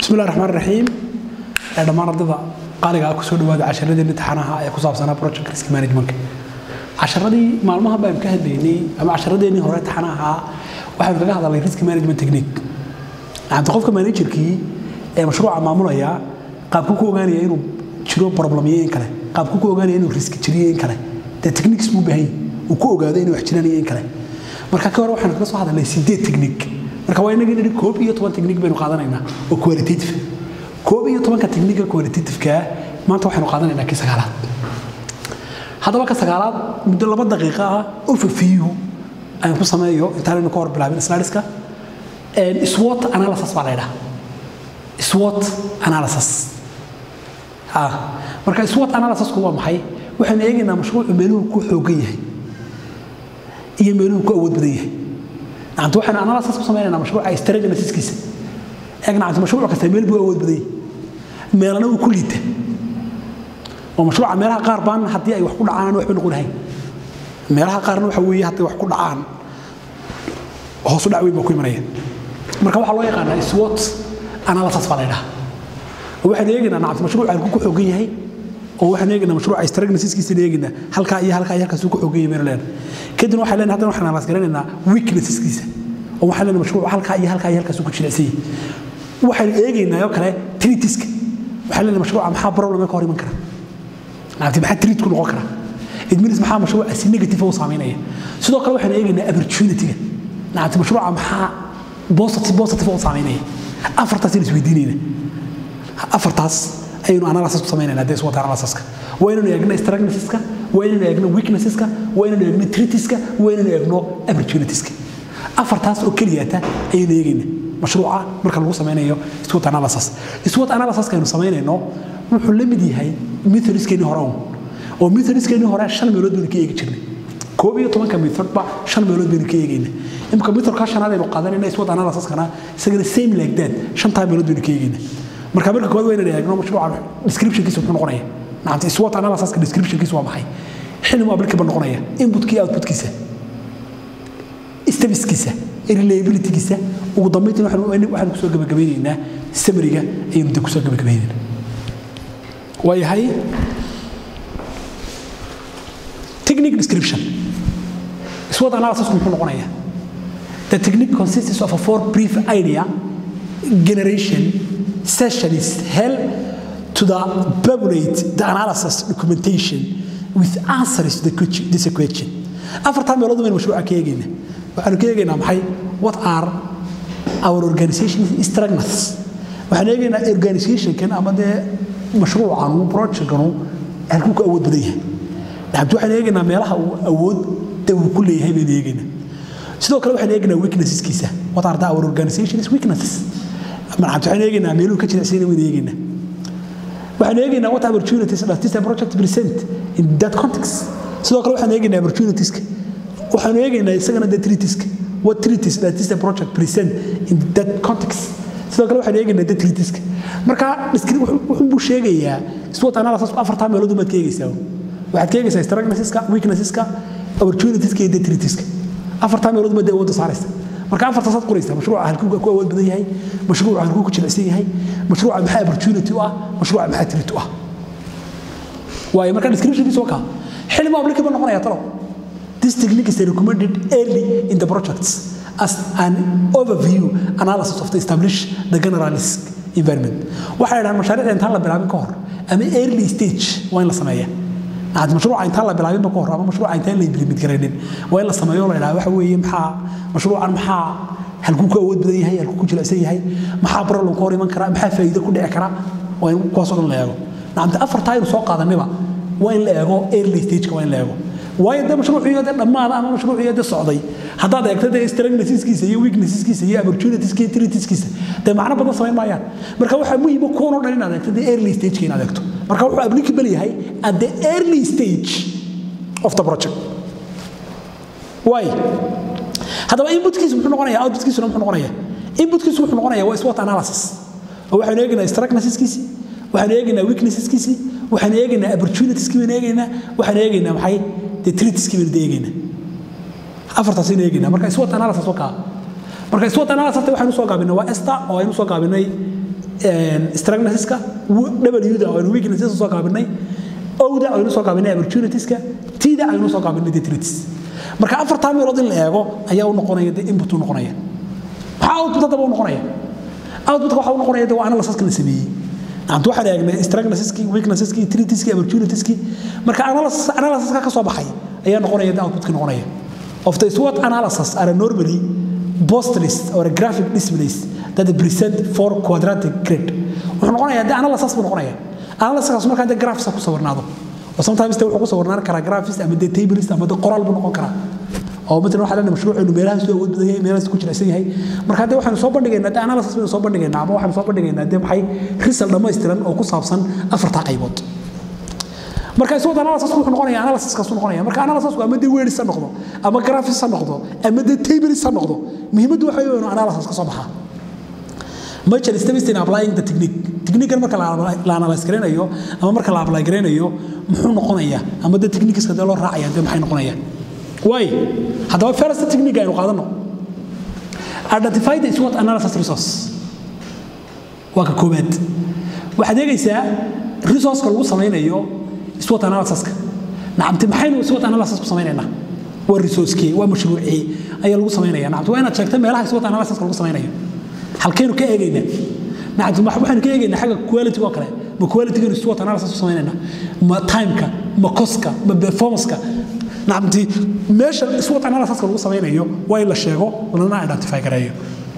bismillahi raxmaan raxiim ee dhammaan ardada qaaliga ah kusoo dhawaada casharadeenna imtixaanaha ee ku saabsanaa project risk managementka casharadii maalmaha baan ka hadlaynay ama casharadeenii hore imtixaanaha waxaanu kaga hadalnay risk management technique maanta qofka managerkii ee mashruuca maamulaya qaabku ku ogaanaya inuu jiro problemyo in kale qaabku ku ogaanaya inuu risk jiriyo in kale dee techniques buu baahan uu ku ogaado inuu wax jiranayo in kale marka ka hore waxaanu kaga soo hadalnay sideed technique marka waa inagii nidhi koob iyo toban technique baynu qaadanaynaa oo qualitative koob iyo tobanka technique qualitativeka maanta waxaynu qaadanaynaa kii sagaalaad haddaba ka sagaalaad muddo laba daqiiqo ah overview aan ku sameeyo intaanaynu ka hor bilaabin slideska SWOT analysis baa la ydhaha SWOT analysis marka SWOT analysisku waa maxay waxaynu eegaynaa mashruucu meeluhu ku xoogan yahay iyo meeluhu ku awood badan yahay nacanta waxaynu analysis ku sameynaynaa mashruuca strategiskiisa eeg nacanta mashruuc kasta meel buu awood badan yahay meelana uu ku liita oo mashruuca meelaha qaar baan haddii ay wax ku dhacaan aan waxba noqon lahayn meelaha qaarna waxa weeye hadday wax ku dhacaan hoosu dhac weyn baa ku imanaya marka waxaa loo yaqaanaa SWOT analysis baa la ydhaha oo waxaynu eegaynaa nacanta mashruuca halkuu ku xoogan yahay oo waxaan eegaynaa mashruuca strategiskiisa eegaynaa halkaa iyo halkaa iyo halkaasuu ku xoogan yahay baynu leenahay kadibna waxaan leenahay haddana waxaan analyse garanaynaa weaknesseskiisa oo waxaan leenahay mashruuca halkaa iyo halkaa iyo halkaasuu ku jilicsan yahay waxaynu eegaynaa oo kale tritiska waxaan leenahay mashruuca maxaa problema ka hor iman kara nacabti maxaa trit ku noqon kara idminis maxaa mashruuca si negative u saameynaya sidoo kale waxaynu eegaynaa opportunity-ga nacabti mashruuca maxaa positive positive u saameynaya afartaas aynu isweydiinayna afartaas ayaynu analysis ku samaynayna dee SWOT analysiska waa inaynu eegno strengthska waa inaynu eegno weaknesseska waa inaynu eegno tritiska waa inaynu eegno opportunitieska afartaas oo keliyata ayaynu eegayna mashruuca marka lagu samaynayo SWOT analysis SWOT analysiska aynu samaynayno wuxuu la mid yahay methodiskeennii hore un oo methodiskeennii hore shan meelood baynu ka eegi jirnay koob iyo tobanka methodba shan meelood baynu ka eegayna imika methodka shanaad aynu qaadanayna SWOT analysiskana isagana same like that shantaa meelood baynu ka eegayna marka marka koowaad waa inaan eegno mashruuca descriptionkiisa muxuu noqonaya nacamta SWOT analysiska descriptionkiisa waa maxay xillimu applicable noqonaya inputka iyo outputkiisa stepskiisa reliabilitygiisa ugu dambeyntina waxaanu kusoo gabagabeynaynaa summary-ga ayaynu de kusoo gabagabaynaynaa waayahay technique description SWOT analysis muxuu noqonaya the technique consists of a four brief idea generation session is held to the populate the analysis documentation with answers to the, this question afartaa meelood baynu mashruuca ka eegayna waxaanu ka eegaynaa maxay what are our organization strengths waxaan eegaynaa organizationkan ama dee mashruucanu projectkanu halkuu ku awood badan yahay nacabti waxaan eegaynaa meelaha uu awood da uu ku leeyahay baynu eegaynaa sidoo kale waxaan eegaynaa weaknesseskiisa what are the our organization's weaknesses nacabti waxaan eegaynaa meeluhu ka jilicsayna waynu eegaynaa waxaan eegaynaa what opportunities does this project present in that context sidoo kale waxaan eegaynaa opportunitieska waxaanu eegaynaa isagana the treatiska what treaties does this project present in that context sidoo kale waxaan eegaynaa the treatiska marka wuxuu buu sheegayaa SWOT analysis afartaa meelood baad ka eegaysaa waxaad ka eegaysaa strengthsiska weaknesseska opportunitieska iyo the treatiska afartaa meelood baad awoodda saaraysa marka afartaasaad qoraysaa mashruuca halkuu ku awood badan yahay mashruuca halkuu ku jilicsan yahay mashruuca maxaa opportunity u ah mashruuca maxaa treat u ah waayo marka descriptionkiisa waa kaa xilma applicable noqonaya talo this technique is recommended early in the projects as an overview analysis of the established the general risk environment waxay dhahaan mashaariicda intaan la bilaabin ka hor ama early stage waa in la sameeya nacad mashruuca intaan la bilaabinba ka hor ama mashruuca intaan la implement garaynin waa in la sameeyo la idhaha waxa weeye maxaa mashruucan maxaa halkuu ku awood badan yahay halkuu ku jilicsan yahay maxaa problem ka hor iman kara maxaa faa'iido ku dhici kara waa in kuwaasoo dhan la eego nacamta afartaa aynu soo qaadaniba waa in la eego early stageka waa in la eego waayo dee mashruuciyo dee dhammaada ama mashruuciyo dee socday haddaad eegto dee strengthsiskiisa iyo weaknesseskiisa iyo opportunitieska iyo treatiskiisa dee macno badan samayn maayaan marka waxaa muhiima kuwanoo dhan inaad eegto dee early stageka inaad eegto marka wuxuu applicable yahay at the early stage of the project waay haddaba inputkiisu muxuu noqonaya outputkiisuna muxuu noqonaya inputkiisu wuxuu noqonaya waa SWOT analysis oo waxaanu eegaynaa strengthsiskiisi waxaanu eegaynaa weaknesseskiisi waxaanu eegaynaa opportunitieski baynu eegaynaa waxaanu eegaynaa maxay dee treatiski baynu eegaynaa afartaas aynu eegaynaa marka SWOT analysis waa kaa marka SWOT analysis waxaynu soo gaabinay waa esta oo aynu soo gaabinay strengthska w-da aynu weaknesses soo gaabinay owda aynu soo gaabinay opportunitieska tida aynu soo gaabinay detritus marka afartaa meelood in la eego ayaa u noqonaya de input u noqonaya maxaa output haddaba u noqonaya outputka waxa u noqonaya de waa analysiska la sameeyey anta waxaan eegnay strengthski weaknesski treatiski opportunitieski marka analysiska ka soo baxay ayaa noqonaya de outputka noqonaya of the SWOT analysis are normally post list or a graphic displays that present for quadratic grid wuxuu noqonayaa de analysis buu noqonaya analysiskaas markaa de graphs ku sawirnaado oo sometimes de wuxuu ku sawirnaan karaa graphs ama de tables ama de qoraal buu noqon karaa oo matalan waxaa leenahay mashruuceenu meelahaas soo awood badan yahay meelahaas ku jilicsan yahay marka de waxaanu soo bandhigaynaa de analysis baynu soo bandhigaynaa ama waxaanu soo bandhigaynaa de maxay result dhammaystiran oo ku saabsan afartaa qaybood marka iswad analysis wuxuu noqonaya analysis kaas noqonaya marka analysis ama de words ha noqdo ama graphics ha noqdo ama de tables ha noqdo muhiimaddu waxa weeye inuu analysis ka soo baxaa major steps in applying the technique technique marka la analyze gareynayo ama marka la apply gareynayo muxuu noqonaya ama de techniques de loo raacaya de maxay noqonaya way haddaba first technique aynu qaadano identify the SWOT analysis resource waa ka koobaad waxaad eegaysaa resourceka lagu samaynayo SWOT analysiska nacamti maxaynu SWOT analysis ku samaynaynaa waa resourcekii waa mashruucii ayaa lagu samaynaya nacamti waa inaad sheegta meelaha SWOT analysiska lagu samaynayo halkaynu ka eegaynaa nacamti waxaynu ka eegaynaa xagga quality oo kale ma quality-ganu SWOT analysis ku samaynaynaa ma timeka ma coska ma performanceka nacamti meesha SWOT analysiska lagu samaynayo waa in la sheego lana identify gareeyo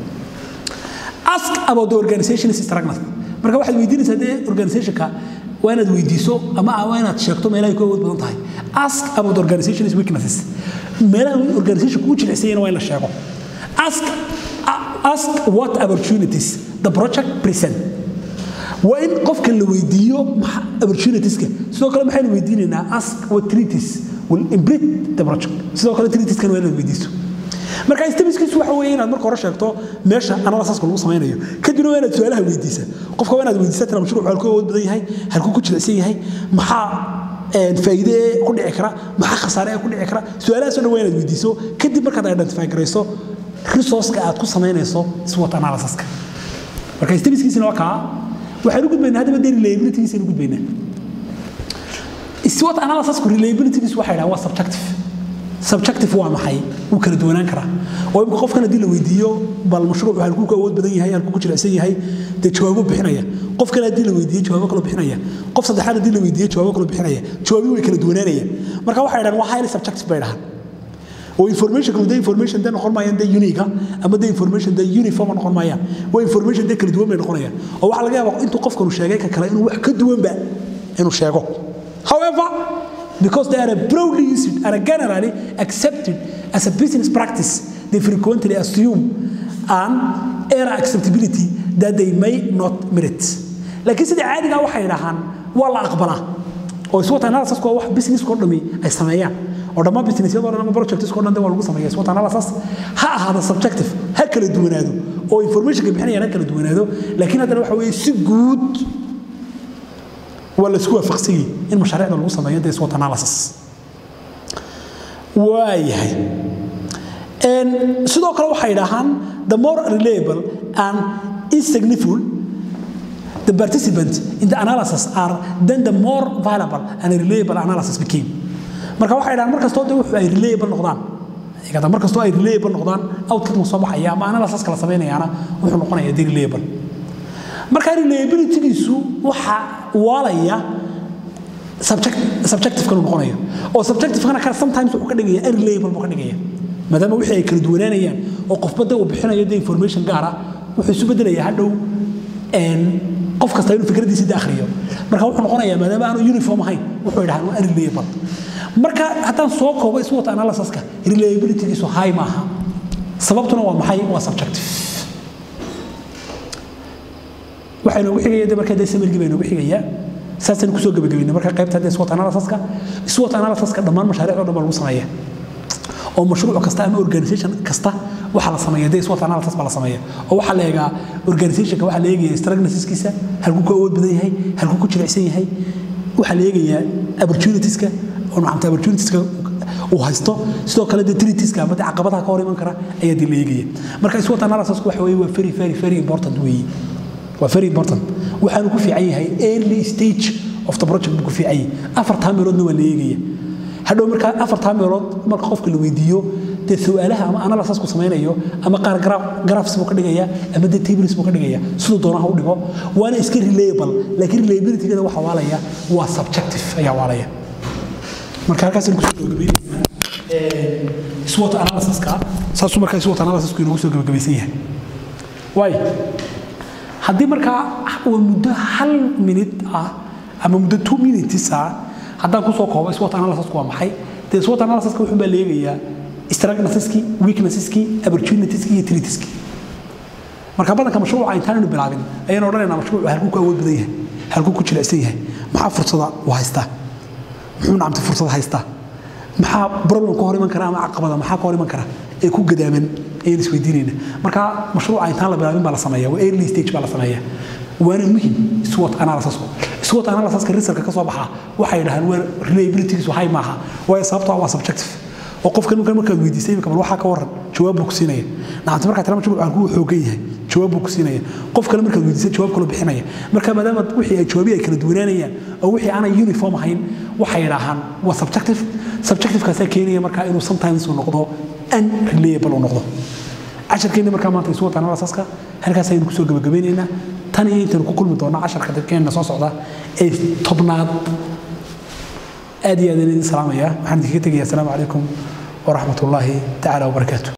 ask about the organization's strength marka waxaad weydiinaysaa dee organizationka waa inaad weydiiso ama waa inaad sheegto meelahay ku awood badan tahay ask about the organization's weaknesses meelaha organizationka u jilicsanyana waa in la sheego ask ask what opportunities the project present waa in qofka la weydiiyo opportunitieska sidoo kale maxaynu weydiinaynaa ask what treaties will improve the project sidoo kale treatieskan waa inaad weydiiso marka stemiskiisu waxa weeye inaad marka hore sheegto meesha analysiska lagu samaynayo kadibna waa inaad su-aalaha weydiisa qofka waa inaad weydiisa tira mashruuc halkuu awood badan yahay halkuu ku jilicsan yahay maxaa faa'iide ee ku dhici kara maxaa khasaare ee ku dhici kara su-aalahaasoo dhan waa inaad weydiiso kadib markaad identify garayso resourceka aad ku samaynayso SWOT analysiska marka stemiskiisina waa kaa waxaan u gudbaynaa haddaba dee reliabilitygiisaynu gudbaynaa SWOT analysisku reliabilitygiisu waxay dhahaan waa subjective subjective waa maxay wuu kala duwanaan karaa oo imika qofkan haddii la weydiiyo bal mashruucu halkuu ku awood badan yahay halkuu ku jilicsan yahay dee jawaabo bixinaya qof kale haddii la weydiiyo jawaabo kaloo bixinaya qof saddexaad haddii la weydiiyo jawaabo kaloo bixinaya jawaabii way kala duwanaanayaan marka waxay dhahaan waa highly subjective bay dhahaan oo information de information de noqon maayaan de unique ama de information de uniform noqon maayaan waa information de kala duwan bay noqonayaan oo waxaa laga yaabaa intuu qofkanu sheegay ka kale inuu wax ka duwanba inuu sheego however because they are broadly used and generally accepted as a business practice, they frequently assume an error acceptability that they may not merit. laakiin sida caadiga waxay dhahaan waa la aqbalaa oo SWOT analysis waa wax business koo dhami ay sameeyaan oo dhammaan businessyadoo dhan ama projects koo dhan waa lagu sameeyaa SWOT analysis ha ahaado subjective ha kala duwanaado oo informationka bixinayaan ha kala duwanaado laakiin haddana waxa weeye si guud waa laisku waafaqsan yahay in mashaariicda lagu sameeyo dee SWOT analysis waayahay sidoo kale waxay dhahaan the more reliable and insignificant the participants in the analysis are then the more valuable and reliable analysis became marka waxay dhahaan mar kastoo de wuxu ay reliable noqdaan igada mar kastoo ay reliable noqdaan outcome soo baxaya ama analysis kala samaynayaana wuxuu noqonayaa de reliable marka reliabilitygiisu waxa waalaya subjectivekanu noqonaya oo subjectivekana kale sometimes wuxuu ka dhigaya unreliable buu ka dhigaya maadaama wixii ay kala duwanaanayaan oo qofba de uu bixinayo de information gaara wuxuu isu bedelayaa hadhow qof kasta inuu fikradiisa de akhriyo marka wuxuu noqonayaa maadaama aanu uniform ahayn wuxuu idhahaan waa unreliable marka haddaan soo koobo SWOT analysiska reliabilitygiisu high maaha sababtuna waa maxay waa subjective waxaa inoogu xigaya de markaa dee samirgii baa inoogu xigaya saasaan kusoo gabagabaynay marka qaybta dee SWOT analysiska SWOT analysiska dhammaan mashaariicda dhan baa lagu sameeya oo mashruuc kasta ama organisation kasta waxaa la sameeya dee SWOT analysis baa la sameeya oo waxaa la eegaa organizationka waxaa la eegaya strengthskiisa halkuu ku awood badan yahay halkuu ku jilicsan yahay waxaa la eegayaa opportunitieska oo nacamta opportunitieska uu haysto sidoo kale dee treatieska ama dee caqabadaha ka hor iman kara ayaa dee la eegaya marka SWOT analysis waxa weeye waa very very very important weeye waa very important waxaanu ku fiican yahay early stage of the project buu ku fiican yahay afartaa meeloodna waa la eegaya hadhow markaa afartaa meelood marka qofka la weydiiyo dee su-aalaha ama analysis ku samaynayo ama qaar graphs buu ka dhigaya ama dee tables buu ka dhigaya siduu doonaha u dhigo waana iska reliable laakiin reliability-gada waxa waalaya waa subjective ayaa waalaya marka halkaas ku soo gabagabeynayna SWOT analysis-ka saasuu markaa SWOT analysis-ku inoogu soo gabagabaysan yahay waayo haddii markaa uu muddo hal minute ah ama muddo two minutes ah haddaan kusoo koobo SWOT analysis-ku waa maxay dee SWOT analysis-ka wuxuu baa la eegayaa strengths-kii weaknesses-kii opportunities-kii iyo threats-kii marka badanka mashruuca intaanaynu bilaabin ayaan odhanaynaa mashruucu halkuu ku awood badan yahay halkuu ku jilicsan yahay maxaa fursada u haystaa muxuu nacamti fursad haystaa maxaa problem ka hor iman kara ama caqabada maxaa ka hor iman kara ee ku gadaaman ayaan isweydiinayna marka mashruuca intaan la bilaabin baa la sameeya waa early stage baa la sameeya waana muhim SWOT analysis-ku SWOT analysis-ka research ka soo baxa waxay yidhahdaan waa reliability-giisu high maaha waayo sababtoo ah waa subjective oo qofka ninkan markaad weydiisay imika bal waxaa ka waran jawaab buu ku siinaya nacamti markaa tira mashruuc aan kuu xoogan yahay jawaab buu ku siinaya qof kale markaad weydiisay jawaab kaloo bixinaya marka maadaama wixii ay jawaabihi ay kala duwanaanayaan oo wixii aanay uniform ahayn waxay yidhaahaan waa subjective subjectivekaasaa keenaya markaa inuu sometimes uu noqdo unreliable uu noqdo casharkeena markaa maanta SWOT analysis-ka halkaas ayaynu kusoo gabagabaynaynaa tan iyo intaynu ku kulmi doonno casharka dadkeenna soo socda ee tobnaad aad iyo aad idin salaamaya waxaan idinkaga tegayaa asalaamu calaykum waraxmat ullaahi tacaala wabarakaatu